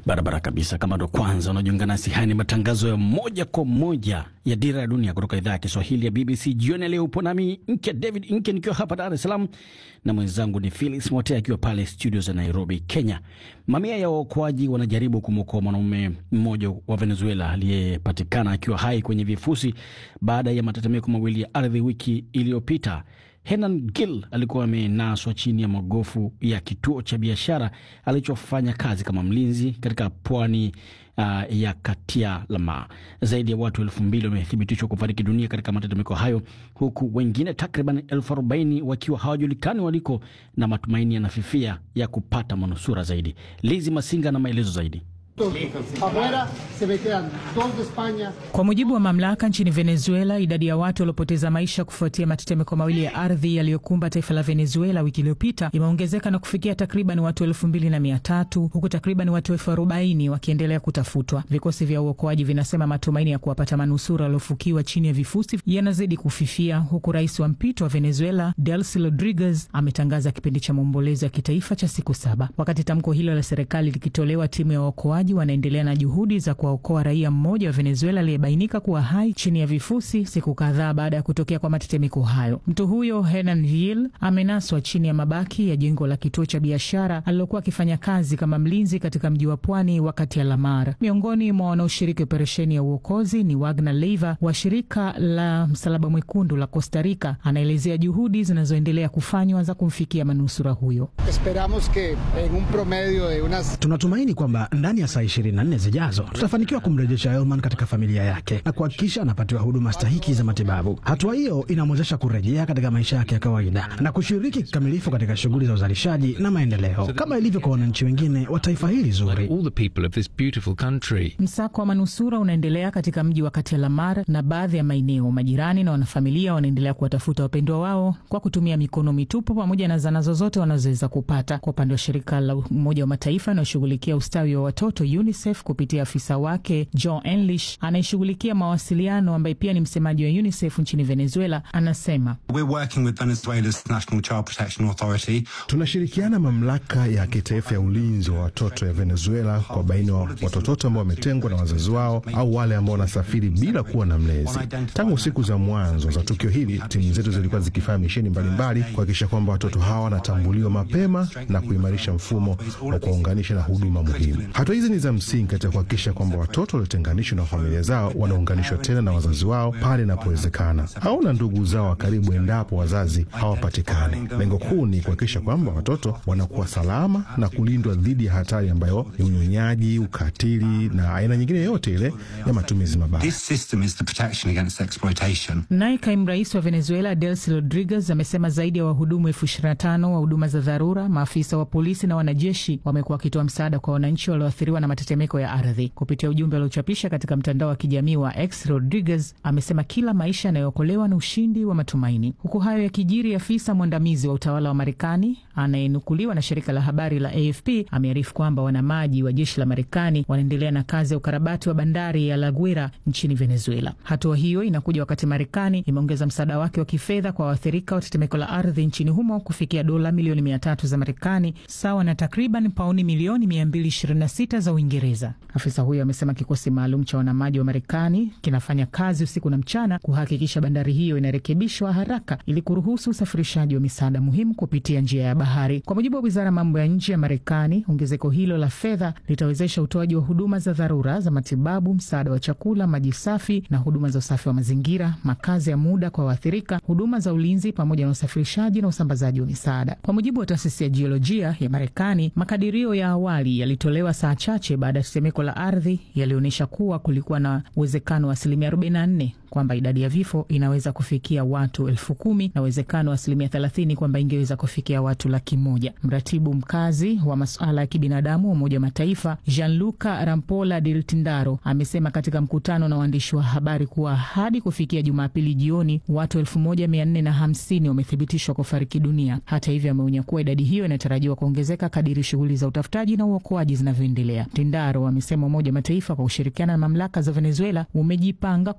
Barabara kabisa. Kama ndo kwanza unajiunga nasi, haya ni matangazo ya moja kwa moja ya Dira ya Dunia kutoka idhaa ya Kiswahili ya BBC. Jioni ya leo upo nami Nke David Nke nikiwa hapa Dar es Salaam na mwenzangu ni Felix Mote akiwa pale studio za Nairobi, Kenya. Mamia ya waokoaji wanajaribu kumwokoa mwanaume mmoja wa Venezuela aliyepatikana akiwa hai kwenye vifusi baada ya matetemeko mawili ya ardhi wiki iliyopita. Henan Gil alikuwa amenaswa chini ya magofu ya kituo cha biashara alichofanya kazi kama mlinzi katika pwani uh, ya Katia Lama. Zaidi ya watu elfu mbili wamethibitishwa kufariki dunia katika matetemeko hayo, huku wengine takriban elfu arobaini wakiwa hawajulikani waliko na matumaini yanafifia ya kupata manusura zaidi. Lizi Masinga na maelezo zaidi. Kwa mujibu wa mamlaka nchini Venezuela, idadi ya watu waliopoteza maisha kufuatia matetemeko mawili ya ardhi yaliyokumba taifa la Venezuela wiki iliyopita imeongezeka na kufikia takriban watu elfu mbili na mia tatu huku takriban watu elfu arobaini wakiendelea kutafutwa. Vikosi vya uokoaji vinasema matumaini ya kuwapata manusura waliofukiwa chini ya vifusi yanazidi kufifia, huku rais wa mpito wa Venezuela Delcy Rodriguez ametangaza kipindi cha maombolezo ya kitaifa cha siku saba. Wakati tamko hilo la serikali likitolewa, timu ya waokoaji wanaendelea na juhudi za kuwaokoa raia mmoja wa Venezuela aliyebainika kuwa hai chini ya vifusi siku kadhaa baada ya kutokea kwa matetemeko hayo. Mtu huyo Henan Gil amenaswa chini ya mabaki ya jengo la kituo cha biashara alilokuwa akifanya kazi kama mlinzi katika mji wa pwani wakati ya Lamar. Miongoni mwa wanaoshiriki operesheni ya uokozi ni Wagner Leiva wa shirika la Msalaba Mwekundu la Costa Rica. Anaelezea juhudi zinazoendelea kufanywa za kumfikia manusura huyo. Tunatumaini kwamba ndani ya saa 24 zijazo tutafanikiwa kumrejesha Elman katika familia yake na kuhakikisha anapatiwa huduma stahiki za matibabu. Hatua hiyo inamwezesha kurejea katika maisha yake ya kawaida na kushiriki kikamilifu katika shughuli za uzalishaji na maendeleo kama ilivyo kwa wananchi wengine wa taifa hili zuri. Msako wa manusura unaendelea katika mji wa Katia Lamar na baadhi ya maeneo. Majirani na wanafamilia wanaendelea kuwatafuta wapendwa wao kwa kutumia mikono mitupu pamoja na zana zozote wanazoweza kupata. Kwa upande wa shirika la Umoja wa Mataifa inayoshughulikia ustawi wa watoto UNICEF kupitia afisa wake John English anayeshughulikia mawasiliano ambaye pia ni msemaji wa UNICEF nchini Venezuela anasema tunashirikiana mamlaka ya kitaifa ya ulinzi wa watoto ya Venezuela kwa baina wa watoto ambao wametengwa na wazazi wao au wale ambao wanasafiri bila kuwa na mlezi. Tangu siku za mwanzo za tukio hili, timu zetu zilikuwa zikifanya misheni mbalimbali kuhakikisha kwamba watoto hawa wanatambuliwa mapema na kuimarisha mfumo wa kuwaunganisha na huduma muhimu. Hatua hizi ni za msingi katika kuhakikisha kwamba watoto waliotenganishwa na familia zao wanaunganishwa tena na wazazi wao pale inapowezekana au na ndugu zao wa karibu endapo wazazi hawapatikani. Lengo kuu ni kuhakikisha kwamba watoto wanakuwa salama na kulindwa dhidi ya hatari ambayo ni unyonyaji, ukatili na aina nyingine yoyote ile ya matumizi mabaya. Naye kaimu rais wa Venezuela Delcy Rodriguez amesema zaidi ya wahudumu elfu ishirini na tano wa huduma za dharura, maafisa wa polisi na wanajeshi wamekuwa wakitoa msaada kwa wananchi walioathiriwa na matetemeko ya ardhi. Kupitia ujumbe aliochapisha katika mtandao wa kijamii wa X, Rodriguez amesema kila maisha yanayookolewa na ushindi wa matumaini. Huku hayo yakijiri, afisa mwandamizi wa utawala wa Marekani anayenukuliwa na shirika la habari la AFP amearifu kwamba wanamaji wa jeshi la Marekani wanaendelea na kazi ya ukarabati wa bandari ya La Guaira nchini Venezuela. Hatua hiyo inakuja wakati Marekani imeongeza msaada wake wa kifedha kwa waathirika wa tetemeko la ardhi nchini humo kufikia dola milioni mia tatu za Marekani, sawa na takriban pauni milioni 226 za Uingereza. Afisa huyo amesema kikosi maalum cha wanamaji wa Marekani kinafanya kazi usiku na mchana kuhakikisha bandari hiyo inarekebishwa haraka ili kuruhusu usafirishaji wa misaada muhimu kupitia njia ya bahari. Kwa mujibu wa wizara ya mambo ya nje ya Marekani, ongezeko hilo la fedha litawezesha utoaji wa huduma za dharura za matibabu, msaada wa chakula, maji safi na huduma za usafi wa mazingira, makazi ya muda kwa waathirika, huduma za ulinzi, pamoja na usafirishaji na usambazaji wa misaada. Kwa mujibu wa taasisi ya jiolojia ya Marekani, makadirio ya awali yalitolewa saa chache baada ya tetemeko la ardhi yalionyesha kuwa kulikuwa na uwezekano wa asilimia 44 kwamba idadi ya vifo inaweza kufikia watu elfu kumi na uwezekano wa asilimia 30 kwamba ingeweza kufikia watu laki moja. Mratibu mkazi wa masuala ya kibinadamu wa Umoja wa Mataifa Gianluca Rampola Del Tindaro amesema katika mkutano na waandishi wa habari kuwa hadi kufikia Jumapili jioni watu elfu moja mia nne na hamsini wamethibitishwa kufariki dunia. Hata hivyo, ameonya kuwa idadi hiyo inatarajiwa kuongezeka kadiri shughuli za utafutaji na uokoaji zinavyoendelea. Tindaro amesema Umoja wa Mataifa kwa kushirikiana na mamlaka za Venezuela umejipanga